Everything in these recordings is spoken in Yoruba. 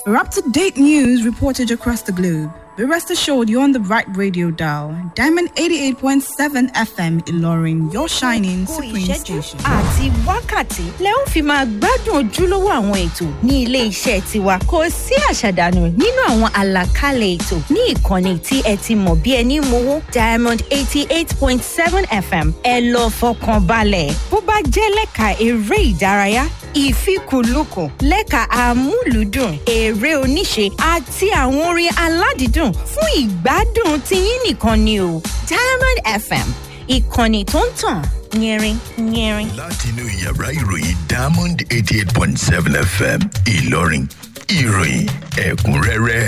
For up to date news reported across the globe, be rest assured you're on the right radio dial. Diamond 88.7 FM Ilorin, your shining Gbogbo supreme ìṣẹ́jú station. àti wákàtí lẹ ó fi máa gbádùn ojúlówó àwọn ètò ní ilé iṣẹ́ tiwa kò sí àṣàdànù nínú àwọn àlàkalẹ̀ ètò ní ìkànnì tí ẹ ti mọ̀ bí ẹni mowó diamond eighty eight point seven fm ẹ lọ fọkàn balẹ̀ bó bá jẹ́ lẹ́ka eré ìdárayá ìfikùnlukùn lẹ́ka amúlùúdùn eré oníṣe àti àwọn orin aládìídùn fún ìgbádùn tiyín nìkan ni o diamond fm ìkànnì tó ń tàn yẹrin yẹrin. látinú yàrá ìròyìn diamond eighty eight point seven fm ìlọrin ìròyìn ẹ̀kúnrẹ́rẹ́.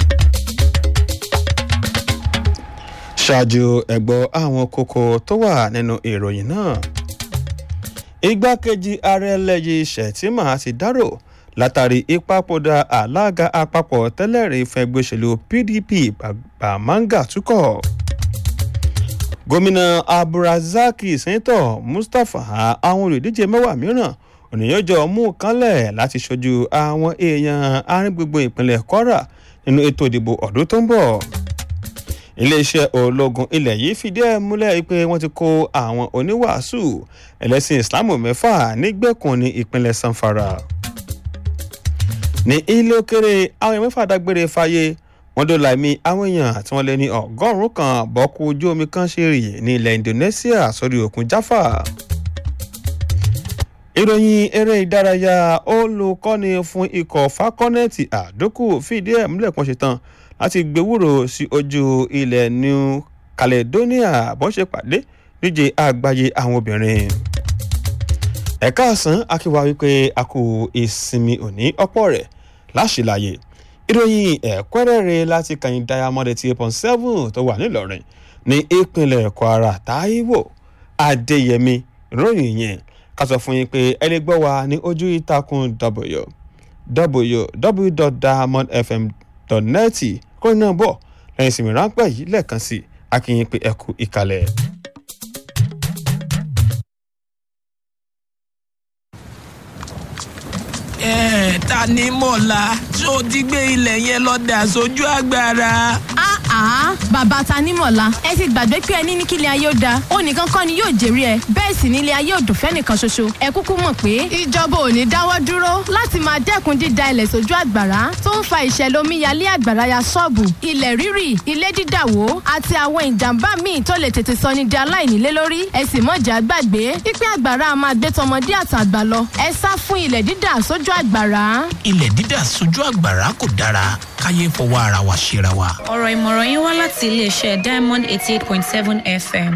ṣáájú ẹ̀gbọ́ àwọn kókó tó wà nínú ìròyìn náà igbákejì ààrẹ lẹ́yìn shettima ti dárò látàrí ìpapòdà alága àpapọ̀ tẹ́lẹ̀rí fẹ́gbẹ́ òṣèlú pdp bàmáńgà túkọ̀ gómìnà abdulrasaki sẹ́ńtọ̀ mustapha àwọn olùdíje mẹ́wàá mìíràn ònìyànjọ mú kánlẹ̀ láti ṣojú àwọn èèyàn arìngbogbo ìpínlẹ̀ kwara nínú ètò ìdìbò ọdún tó ń bọ̀ iléeṣẹ́ ológun ilẹ̀ yìí fìdí ẹ̀ múlẹ̀ pé wọ́n ti kó àwọn oníwàásù ẹlẹ́sìn islamu mẹ́fà nígbèkùn ní ìpínlẹ̀ sanfara ní ilé òkèrè àwọn èèyàn mẹ́fà dágbére fáyé wọ́n dó láìmí àwọn èèyàn tí wọ́n lé ní ọgọ́rùn-ún kan bọ́kú ojú omi kan ṣe rì ní ilẹ̀ indonesia sórí òkun jaffa ìròyìn eré ìdárayá olùkọ́ni fún ikọ̀ fakọ́nẹ́ẹ̀tì àdókù fìdí ẹ̀ múlẹ̀ kan ṣetán láti gbẹwúrò sí ojú ilẹ̀ new caledonia bọ́n ṣe pàdé díje àgbáyé àwọn obìnrin. ẹ̀ka àsán akíwá wípé a kò ìsinmi òní ọ̀pọ̀ rẹ̀ láṣìláyè ìròyìn ẹ̀kúnrẹ́rẹ́ láti kàyìn diamond eighty eight point seven tó wà nílọrin ní ìpínlẹ̀ kwara taiwo adéyẹmí ìròyìn yẹn ká sọ fún yín pé ẹ lè gbọ́ wa ní ojú ìtàkùn w www.diamondfm.net kó náà bọ̀ lẹ́yìn ìsinmi ráńpẹ́ yìí lẹ́ẹ̀kan sí akínyìn pé ẹ kú ìkàlẹ̀. ẹ ta ni mọ̀lá ṣó ti gbé ilẹ̀ yẹn lọ dà sójú agbára. àá bàbá tanímọ̀lá ẹ ti gbàgbé pé ẹni ní kílẹ̀ ayé ó da ó nìkan kọ́ ni yóò jèrè ẹ bẹ́ẹ̀ sì nílé ayé ò dùn fẹ́nìkan ṣoṣo ẹ kúkú mọ̀ pé ìjọba ò ní dáwọ́ dúró láti máa dẹ́kun dída ilẹ̀ sójú àgbàrá tó ń fa ìṣẹ̀lẹ̀ omíyalé àgbàrá ya ṣọ́ọ̀bù ilẹ̀ rírì ilé dídàwó àti àwọn ìjàmbá míì tó lè tètè sọ ní di aláìnílé lórí ẹ sì mọ̀jà gbàgbé pípẹ́ àgbàrá a máa gbé tọmọdé àtàgbà lọ ẹ sá fún ilẹ̀ dídà sójú àgbàrá. ilẹ̀ dídà sójú àgbàrá kò dára káyé fọwọ́ ara wa ṣera wa. ọ̀rọ̀ ìmọ̀ràn yín wá láti iléeṣẹ́ diamond eighty eight point seven fm.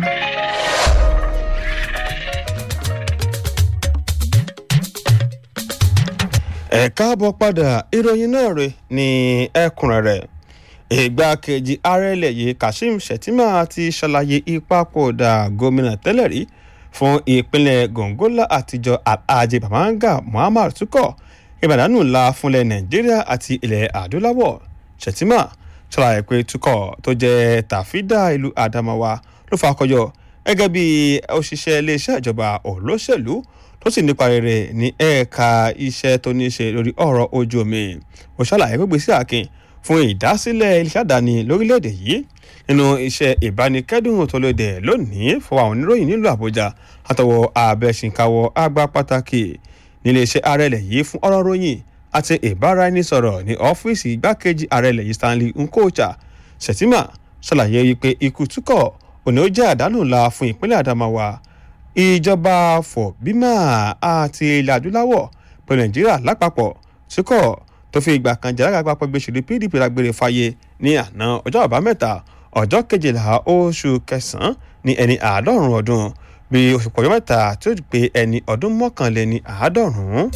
ẹ káàbọ̀ padà ìròyìn náà rè ní ẹ̀kúnrẹ́rẹ́ ìgbákejì ààrẹ ilẹ̀ yìí kashim shettima ti ṣàlàyé ìpapòdà gómìnà tẹ́lẹ̀ rí fún ìpínlẹ̀ gongola àtijọ́ alhaji bamanga muhammad tukọ̀ ìbàdánù ńlá fúnlẹ̀ nàìjíríà àti ilẹ̀ adúláwọ̀ shettima ṣàlàyé pé tukọ̀ tó jẹ́ tàfídà ìlú adamawa ló fakọyọ gẹ́gẹ́ bí òṣìṣẹ́ iléeṣẹ́ ìjọba olóṣèlú tó sì nípa rere ní ẹ̀ka iṣẹ́ tó ní ṣe lórí ọ̀rọ̀ ojú omi ó ṣàlàyé pé gbèsè àkìn fún ìdásílẹ̀ iléeṣẹ́ àdáni lórílẹ̀‐èdè yìí nínú iṣẹ́ ìbánikẹ́dùn tó lóde lónìí fún àwọn oníròyìn nílùú àbújá àtọwọ́ abẹ́sìnkáwọ́ àgbà pàtàkì níléeṣẹ́ ààrẹ ilẹ̀ yìí fún ọ̀rọ̀ ròyìn àti ìbáraẹnisọ̀rọ̀ ní ọ́fíìsì igbákejì ààrẹ ilẹ̀ yìí stanley nkocha shettima ṣàlàyé wípé ikú túkọ̀ òní ó jẹ́ àdánù ńlá fún ìpínlẹ̀ adamawa ìjọba fọ̀bímà àti ilẹ̀ adúláwọ̀ pẹ̀lú nàìjíríà lápapọ̀ túkọ̀ tó fi ìgbà kan jẹ́ alága àpapọ̀ gbèsè pdp lágbére fáyé ní àná ọjọ́ àbámẹ́ta ọjọ́ kejìlá oṣù kẹsàn-án ní ẹni àádọ́rùn-ún ọdún bí oṣù pọ̀jọ́ mẹ́ta tí ó pé ẹni ọdún mọ́kànléní àádọ́rùn-ún.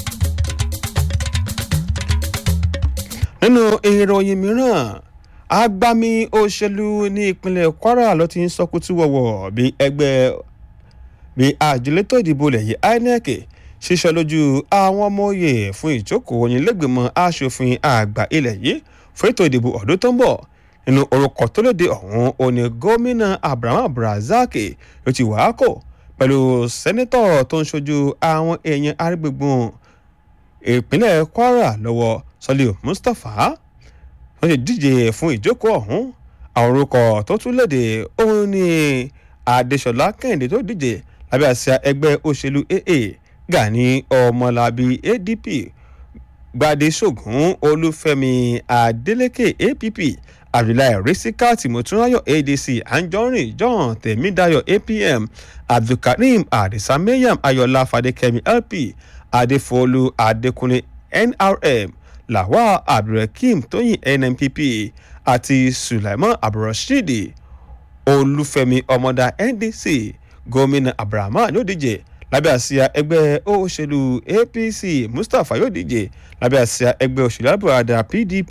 nínú ìròyìn mìíràn agbami òṣèlú ní ìpínlẹ̀ kwara ló ti ń sọkútù wọ̀wọ̀ bí ẹgbẹ́ bí àjọlétò ìdìbò ilẹ̀ yìí inec ṣiṣẹ́ lójú àwọn ọmọ òye fún ìjókòó onílẹ̀gbẹ̀mọ asòfin àgbà ilẹ̀ yìí fún ètò ìdìbò ọdún tó ń bọ̀ nínú orúkọ tó lóde ọ̀hún òní gómìnà abraham abdulrasaq ló ti wàá kò pẹ̀lú sẹ́nẹ́tọ̀ tó ń ṣojú àwọn èèyàn arígbègbè ìpínlẹ̀ kwara lọ́wọ́ sọlíù mustapha wọ́n ti díje fún ìjókòó ọ̀hún àwọn orúkọ tó tún léde òun ni adéṣọlá kẹ́hìndé tó díje lábẹ́ àsíá ẹgbẹ́ òṣèlú aa gani ọmọlábí adp gbadesógun olúfẹ́mi adeleke app abdullahi risika timotunayo adc anjorin john temidayo apm abdulkareem adisa maryam ayọ̀lá fadékẹ́mi lp adéfọ́lù adékúnlé nrm lawal abdulrakeem tóyìn nnpp àti sulaiman abdulrasheed olúfẹ́mi ọmọdá ndc gómìnà abrahaman yóò díje lábẹ́ àsíá ẹgbẹ́ òṣèlú apc mustapha yóò díje lábẹ́ àsíá ẹgbẹ́ òṣèlú àbúradà pdp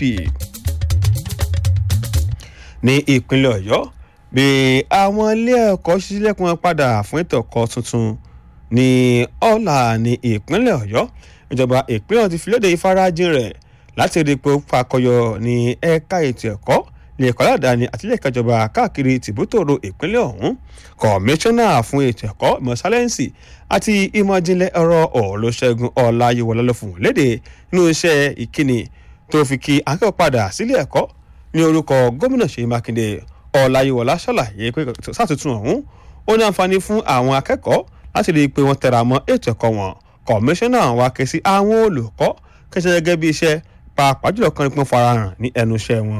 ní ìpínlẹ̀ ọ̀yọ́ bí àwọn ilé ẹ̀kọ́ ṣíṣílẹ̀kùn padà fún ètò ẹ̀kọ́ tuntun ní ọ̀la ní ìpínlẹ̀ ọ̀yọ́ ìjọba ìpínlẹ̀ ti fi léde ìfarajìn rẹ̀ láti rí i pé ó fakọyọ ní ẹ̀ka ètò ẹ̀kọ́ ní ẹ̀kọ́ aládàáni àti ilé ẹ̀ka ìjọba káàkiri tìbútòrò ìpínlẹ̀ ọ̀hún kọmíṣánná fún ètò ẹ̀kọ́ ìmọ̀ sáyẹ́ǹsì àti ìmọ̀ ìjìnlẹ̀ ẹ̀rọ ọ̀lọ́ṣẹ́gun ọ̀làyẹ̀wọ̀lá ló fún un léde nínú iṣẹ́ ìkíni tó fi kí akẹ́kọ̀ọ́ padà sílé ẹ̀kọ́ ní orúkọ gómìnà ṣèyí mákindé ọ̀làyẹ̀wọ̀lá ṣàlàyé pé sátúntún ọ̀hún ó ní àǹfààní fún àwọn akẹ́kọ̀ọ́ láti rí i pé wọ́n tẹra mọ́ ètò ẹ̀kọ́ wọn kọmíṣánná wa ké sí àwọn olùkọ́ kẹsẹ̀ gẹ́gẹ́ bí iṣẹ́ pàápàá jùlọ kan nípọn farahàn ní ẹnu iṣẹ́ wọn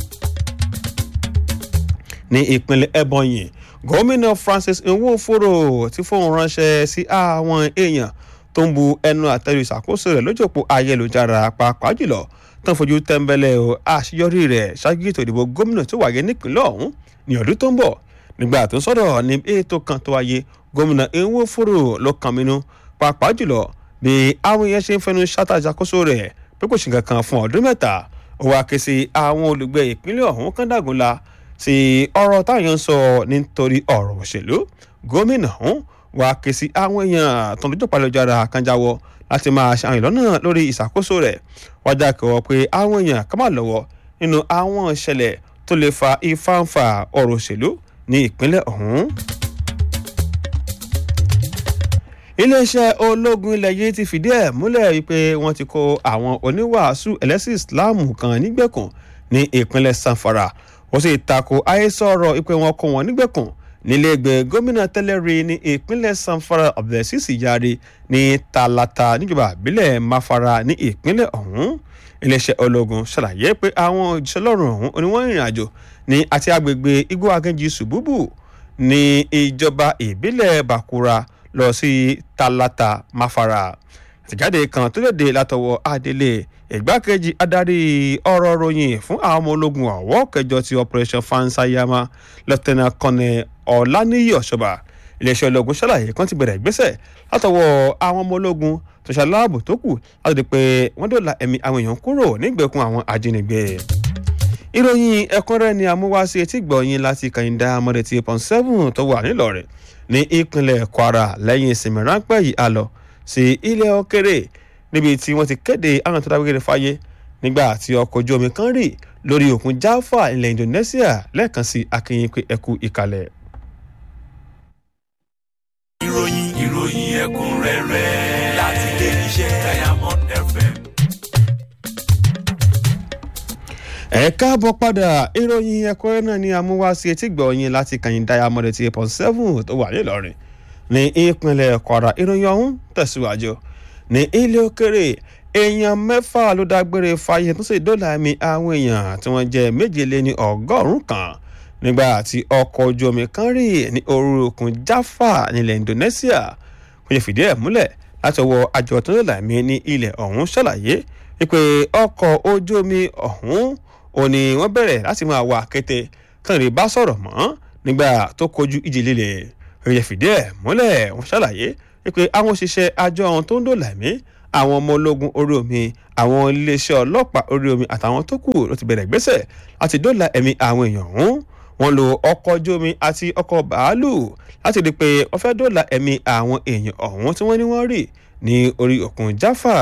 ní ìpínlẹ̀ ebonyi gómìnà francis nwoforo ti fóun ránṣẹ́ sí àwọn èèyàn tó ń bu ẹnu àtẹ́lu ìṣàkóso rẹ̀ lójú òpó ayélujára pàápàá jùlọ tó ń fojú tẹ́ńbẹ́lẹ́ o àṣeyọrí rẹ̀ ṣáájú ètò ìdìbò gómìnà tó wáyé nípínlẹ̀ ọ̀hún ní ọdún tó ń bọ̀ nígbà tó ń sọ̀rọ̀ ní ètò kan tó wáyé gómìnà nwoforo ló kàn mínú pàápàá jùlọ bí àwọn èèyàn ṣe ń fẹnu ṣáta ìṣàkóso rẹ̀ pé kò sí nǹkan kan fún ọdún mẹ́ta ó wá ké sí àwọn olùgbé ìpínlẹ̀ ọ̀hún kan dàgúnla sí ọ̀rọ̀ táwọn ń sọ nítorí ọ̀rọ̀ òṣèlú gómìnà ọ̀hún wá ké sí àwọn èèyàn tó ń dojú palẹ̀jára kan jáwọ́ láti máa ṣe àwọn ìlọ́nà lórí ìṣàkóso rẹ̀ wájà kẹwọ́ pé àwọn èèyàn ká má lọ́wọ́ nínú àwọn ìṣẹ̀lẹ̀ tó lè fa ìfáǹfà ọ̀rọ̀ òṣèlú ní ìpínlẹ̀ ọ̀hún iléeṣẹ́ ológun ilẹ̀ yìí ti fìdí ẹ̀ múlẹ̀ wípé wọ́n ti kó àwọn oníwàásù ẹlẹ́sìn ìsìláàmù kan nígbèkùn ní ìpínlẹ̀ sanfara wọ́n sì tako àhesọ̀rọ̀ wípé wọ́n kó wọn nígbèkùn nílẹ̀ẹ́gbẹ́ gómìnà tẹ́lẹ̀ rí ní ìpínlẹ̀ sanfara abdulrasheed yari ní talata níjọba àbílẹ̀ mafara ní ìpínlẹ̀ ọ̀hún iléeṣẹ́ ológun ṣàlàyé pé àwọn òjíṣẹ́ lọ́rùn ọ̀hún oníwọ̀n ìrìn àjò ní àti agbègbè igbó agẹ́jì ṣùbúbù ní ìjọba ìbílẹ̀ bakura lọ sí talata mafara àtẹ̀jáde kan tó léde látọwọ́ adélé ìgbákejì adarí ọ̀rọ̀ ròyìn fún àwọn ọmọ ológun ọ̀wọ́ kẹjọ ti operation fansayama lọ́tẹ̀nà kọ́nẹ̀ ọ̀làníyí ọ̀ṣọ́bà iléeṣẹ́ ológun ṣàlàyé kan ti bẹ̀rẹ̀ ìgbésẹ̀ látọwọ́ àwọn ọmọ ológun tó ṣaláàbò tó kù láti di pé wọ́n dòla ẹ̀mí àwọn èèyàn kúrò nígbèkùn àwọn ajínigbé ìròyìn ẹ̀kúnrẹ́ ni amúwáṣe etí gbọ̀nyìn láti kàyíndà mọ́dẹ̀ tí pọ́n seven tó wà nílọ̀rẹ̀ ní ìpínlẹ̀ kwara lẹ́yìn ìsinmi ráńpẹ́ yìí a lọ sí ilẹ̀ òkèrè níbi tí wọ́n ti kéde àwọn tó dágbére fáyé nígbà tí ọkọ̀ ojú omi kan rì lórí òkun jaffa ilẹ̀ indonesia lẹ́ẹ̀kan sí akínyìn pé ẹkú ìkàlẹ̀. ìròyìn ìròyìn ẹ̀kúnrẹ́rẹ́ láti ilé iṣẹ́ diamond fm. ẹ káàbọ̀ padà ìròyìn ẹ̀kúnrẹ́ náà ni amúwáṣe etí gbọ̀nyìn láti kàyìn diamond ti pọ̀ seven tó wà nílọrin ní ìpínlẹ̀ kwara ìròyìn ọ̀hún tẹ̀síwájú ní ilé òkèrè èèyàn mẹ́fà ló dágbére fáyé tó sì dóòlà ẹ̀mí àwọn èèyàn tí wọ́n jẹ́ méje lé ní ọgọ́rùn-ún kan nígbà tí ọkọ̀ ojú omi kan rì ní orí òkun jaffa nílẹ̀ indonesia kò yẹ fìdí ẹ̀ múlẹ̀ láti ọwọ́ àjọ tó dóòlà ẹ̀mí ní ilẹ̀ ọ̀hún ṣàlàyé wípé ọkọ̀ ojú omi ọ̀hún ò ní wọ́n bẹ̀rẹ̀ láti máa wà kété kàn rí bá sọ̀rọ̀ mọ́ nígbà tó kojú ìjì líle ìròyìn fìdí ẹ̀ múlẹ̀ wọ́n ṣàlàyé wípé àwọn òṣìṣẹ́ àjọ ohun tó ń dòlà ẹ̀mí àwọn ọmọ ológun orí omi àwọn iléeṣẹ́ ọlọ́pàá orí omi àtàwọn tó kù ló ti bẹ̀rẹ̀ gbèsè láti dòlà ẹ̀mí àwọn èèyàn ọ̀hún wọ́n lo ọkọ̀ ojú omi àti ọkọ̀ bàálù láti rí i pé wọ́n fẹ́ dòlà ẹ̀mí àwọn èèyàn ọ̀hún tí wọ́n ní wọ́n rì ní orí òkun jaffa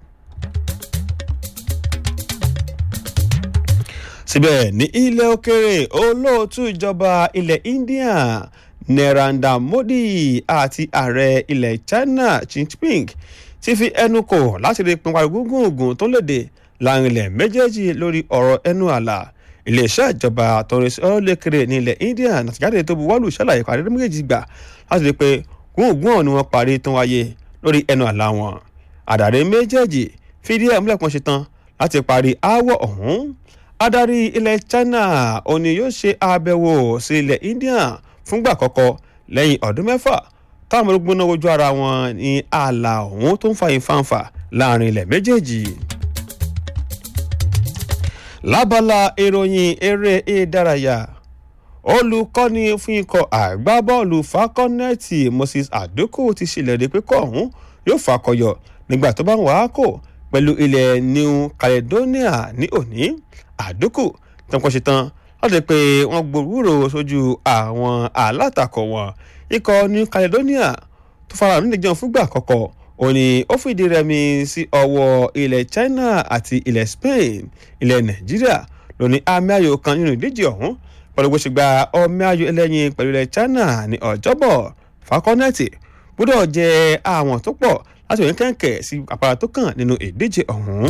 síbẹ̀ ní ilẹ̀ òkèrè olóòtú ìjọba ilẹ̀ india narendra modi àti ààrẹ ilẹ̀ china xi jinping ti fi ẹnu kò láti rí pinpari gúngún ogun tó léde láàrin ilẹ̀ méjèèjì lórí ọ̀rọ̀ ẹnu àlà iléeṣẹ́ ìjọba àtọ̀rẹ́sì ọlọ́lẹ́kẹrẹ ní ilẹ̀ india nàtìjáde tó buwọ́lù ṣàlàyé parí méjèèjì gbà láti rí i pé gbóngbóng ni wọ́n parí tó wáyé lórí ẹnu àlà wọn àdàrí méjèèjì fìdí ẹ̀ múlẹ̀ kan ṣe tán láti parí aáwọ̀ ọ̀hún adarí ilẹ̀ china òní yóò ṣe àbẹ̀wò sí ilẹ̀ india fúngbà àkọ́kọ́ lẹ́yìn ọdún mẹ́fà táwọn ológun náà wojú ara wọn ní ààlà ọ̀hún tó ń fa ìfàǹfà láàrin ilẹ̀ méjèèjì lábala ìròyìn eré ìdárayá olùkọ́ni fún ikọ̀ àgbábọ́ọ̀lù fakọ́nẹ́ẹ̀tì moses àdókò ti ṣèlérí pé kọ́ ọ̀hún yóò fakọyọ nígbà tó bá ń wàá kò pẹ̀lú ilẹ̀ new caledonia ní òní àdókò tó ń kọ́ ṣe tán láti pé wọ́n gbòòrò sójú àwọn alátakò wọn ikọ̀ new caledonia tó fara nílẹ̀ jẹun fúngbà àkọ́kọ́ òní ó fìdí rẹmi sí ọwọ́ ilẹ̀ china àti ilẹ̀ spain ilẹ̀ nàìjíríà lóní àmì ayò kan nínú ìdíje ọ̀hún pẹ̀lú bó ṣe gba ọmọ ayò ẹlẹ́yin pẹ̀lú ilẹ̀ china ní ọjọ́bọ̀ fakọ́nẹ́ẹ̀tì gbọ́dọ̀ jẹ àwọn tó pọ̀ láti òyìn kẹ̀kẹ́ sí àpárá tó kàn nínú ìdíje ọ̀hún.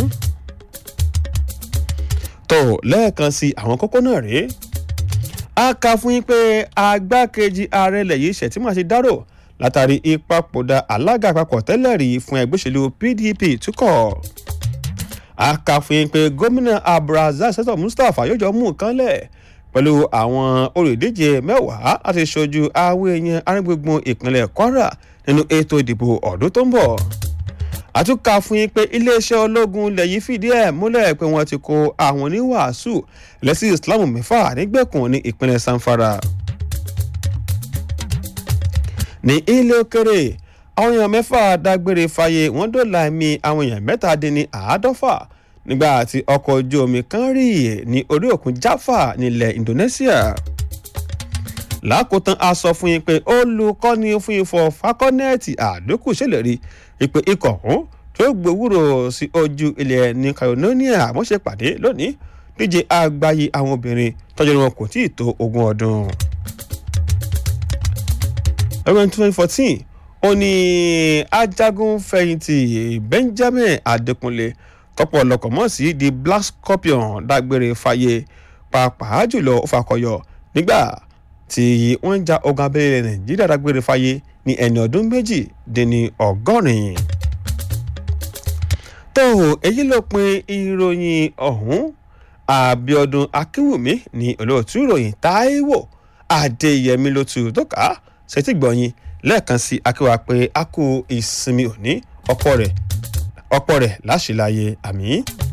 tó lẹ́ẹ̀kan sí àwọn kókó náà rèé a kà fún yín pé agbákejì ààrẹ ilẹ̀ yìí ṣètìmọ̀ àti dárò látàrí ìpapòdà alága àpapọ̀ tẹ́lẹ̀ rí fún ẹgbẹ́ òṣèlú pdp túkọ̀ a kà fún yín pé gómìnà abdulrasaq sẹ́tọ̀ mustapha yóò jọ mú nǹkan lẹ̀ pẹ̀lú àwọn olùdíje mẹ́wàá láti ṣojú àwọn èèyàn arígbùngbùn ìpínlẹ̀ kwara nínú ètò ìdìbò ọdún tó ń bọ̀ àtúnkà fún yín pé iléeṣẹ́ ológun ilẹ̀ yìí fìdí ẹ̀ múlẹ̀ pé wọ́n ti kó àwọn oníwàásù lẹ́sìn islam mẹ́fà nígbèkùn ní ìpínlẹ̀ sanfara ní ilé òkèrè àwọn èèyàn mẹ́fà dágbére fáyé wọ́n dọ̀la ẹ̀mí àwọn èèyàn mẹ́tàdínní àádọ́fà nígbà tí ọkọ̀ ojú omi kan rí ní orí òkun jaffa nílẹ̀ indonesia lákòótán a sọ fún yín pé olùkọ́ni fún ifọ̀ fakọ́nẹ́ẹ̀tì àdókù ṣèlérí ìpè ikọ̀ ọ̀hún tó gbowúrò sí ojú ilẹ̀ ní catalonia wọ́n ṣe pàdé lónìí díje àgbáyé àwọn obìnrin tọ́jú wọn kò tí ì tó ogún ọdún. ọdún twenty fourteen ó ní ajagun fẹ̀yìntì benjamin adekunle tọ́pọ̀ ọlọ́kọ̀ mọ̀ sí the black scorpion dágbére fáyé pàápàá jùlọ ó fakọyọ nígbà tí wọ́n ń ja ogun abẹ́lé nàìjíríà dágbére fáyé ní ẹni ọdún méjì dín ní ọgọ́rin. tó èyí ló pin ìròyìn ọ̀hún àbíọdún akínwùmí ní olóòtú ìròyìn táíwò adéyẹmí ló tu tó kà á ṣètì gbọ̀nyin lẹ́ẹ̀kan sí akéwà pé a kú ìsinmi òní ọ̀pọ̀ rẹ̀ ọ̀pọ̀ rẹ̀ láṣìláyé àmì.